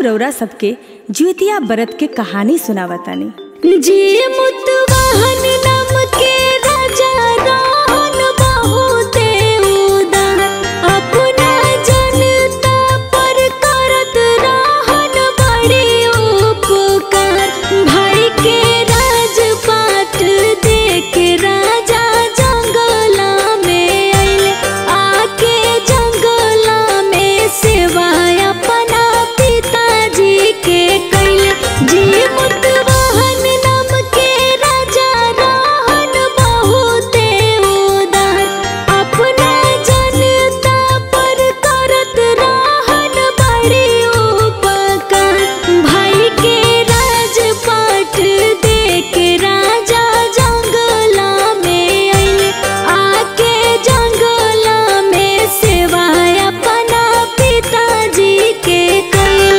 रौरा सबके ज्योतिया बरत के कहानी सुनावतानी जी मुतवाहन नाम के राजा रहन बहुते उदार अपना जनता पर करत रहन बड़ी उपकार भाई के राजपाट देख राजा जंगला में आइले आके जंगला में सेवा अपना पिताजी के कैले जी मुतवाहन नाम के राजा रहन बहुते उदार अपना जनता पर करत रहन बड़ी उपकार भाई के राजपाट देख राजा जंगला में आइले आके जंगला में सेवा अपना पिताजी के कैले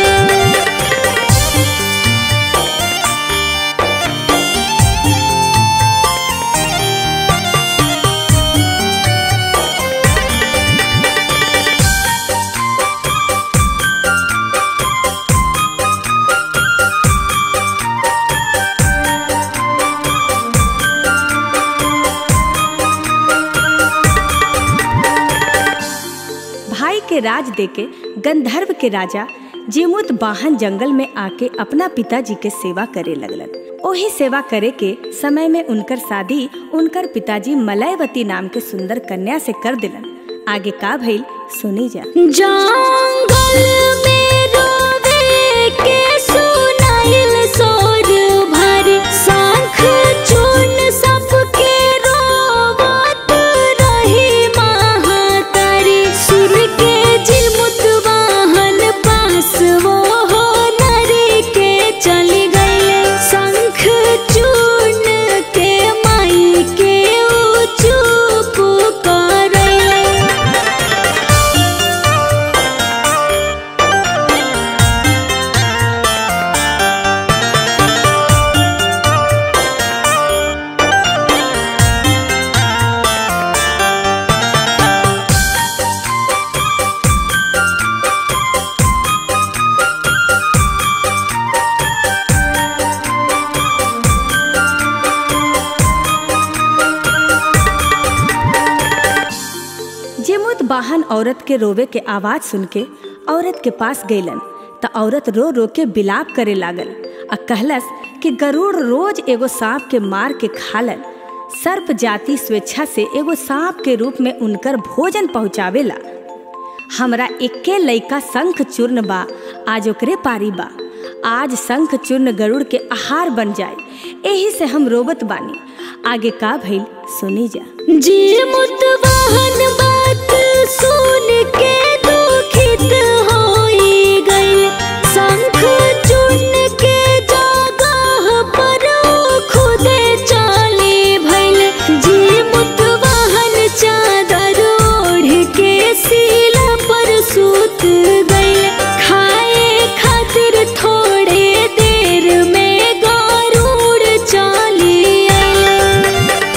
भाई के राज देके गंधर्व के राजा जेमुत बाहन जंगल में आके अपना पिताजी के सेवा करे लगलन ओही सेवा करे के समय में उनकर शादी उनकर पिताजी मलयवती नाम के सुंदर कन्या से कर दिलन आगे का भइल सुनी जा जंगल में रोवे के सुनाइल सोर भारी शंख चूर्ण सबके रोवत रही महातारी सुर के जिमुत वाहन पास वो हो नरी के चली गए शंख चूर्ण के माई के ऊ चुप करले जेमुत बाहन औरत के रोवे के आवाज सुन के औरत के पास गईलन त औरत रो रो के बिलाप करे लागल आ कहलस कि गरुड़ रोज एगो सांप के मार के खालन सर्प जाति स्वेच्छा से एगो सांप के रूप में उनकर भोजन पहुँचावेला हमरा एक्के लइका शंख चूर्ण बा आज ओकरे पारी बा आज शंख चूर्ण गरुड़ के आहार बन जाए एही से हम रोबत बानी आगे का भइल सुनी जा जी मुतवाहन बात सुन के दुखित होई गई शंख चूर्ण के जगह पर खुदे चाली भइल जी मुतवाहन चादर ओढ़ के सीला पर सूत गई खाए खातिर थोड़े देर में गरुड़ चाली आइल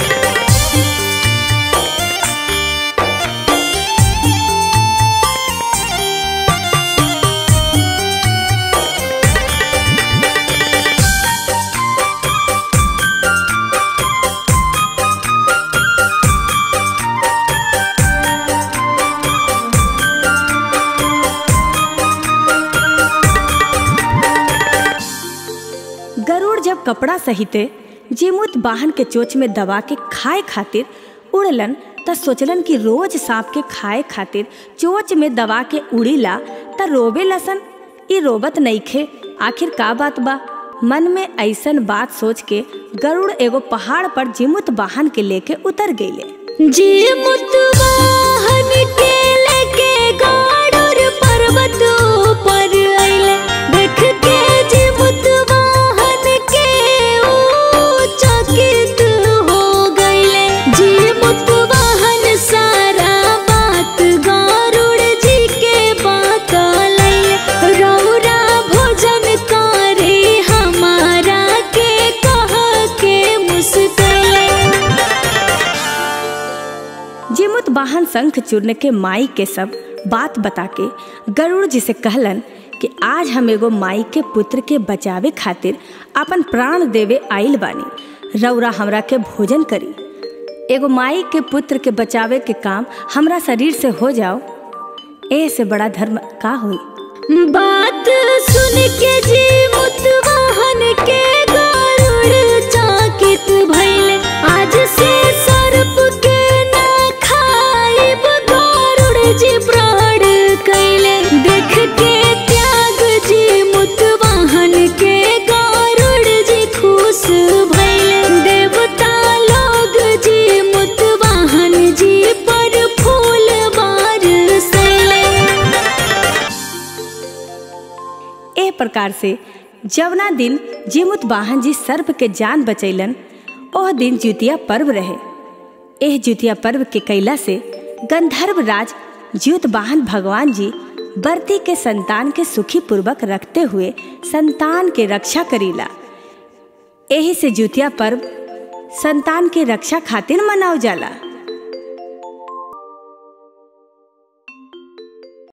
गरुड़ जब कपड़ा सहिते जीमुत बाहन के चोच में दबा के खाए खातिर उड़लन त सोचलन कि रोज सांप के खाए खातिर चोच में दबा के उड़ीला त रोबे लसन ई रोबत नइखे आखिर का बात बा मन में ऐसन बात सोच के गरुड़ एगो पहाड़ पर जिमुत बाहन के लेके उतर गईले जी मुतवाहन के लेके गरुड़ पर्वत ऊपर आइले देख के जी मुतवाहन के ऊ चकित हो गइले जी मुतवाहन सारा बात गरुड़ जी के बतलै रौरा भोजन करे हमारा के कह के मुस्कले जिमुत बाहन शंख चूर्ण के माई के सब बात बता के गरुड़ जी से कहलन कि आज हम एगो माई के पुत्र के बचावे खातिर अपन प्राण देवे आइल बानी रौरा हमरा के भोजन करी एगो माई के पुत्र के बचावे के काम हमरा शरीर से हो जाओ ए से बड़ा धर्म का होई बात सुन के जी मुतवाहन के गरुड़ चाकित भइले आज से सर्प के ना खाइब गरुड़ जी प्राण कैले देख के त्याग जी मुतवाहन के गरुड़ जी खुश भइले देवता लोग जी मुतवाहन जी पर फूल बारसैले ए प्रकार से जवना दिन जीमुत वाहन जी सर्प के जान बचैलन ओह दिन जुतिया पर्व रहे एह जुतिया पर्व के कैला से गंधर्व राज ज्योत वाहन भगवान जी बर्ती के संतान के सुखी पूर्वक रखते हुए संतान के रक्षा करीला एही से जुतिया पर्व संतान के रक्षा खातिर मनाव जाला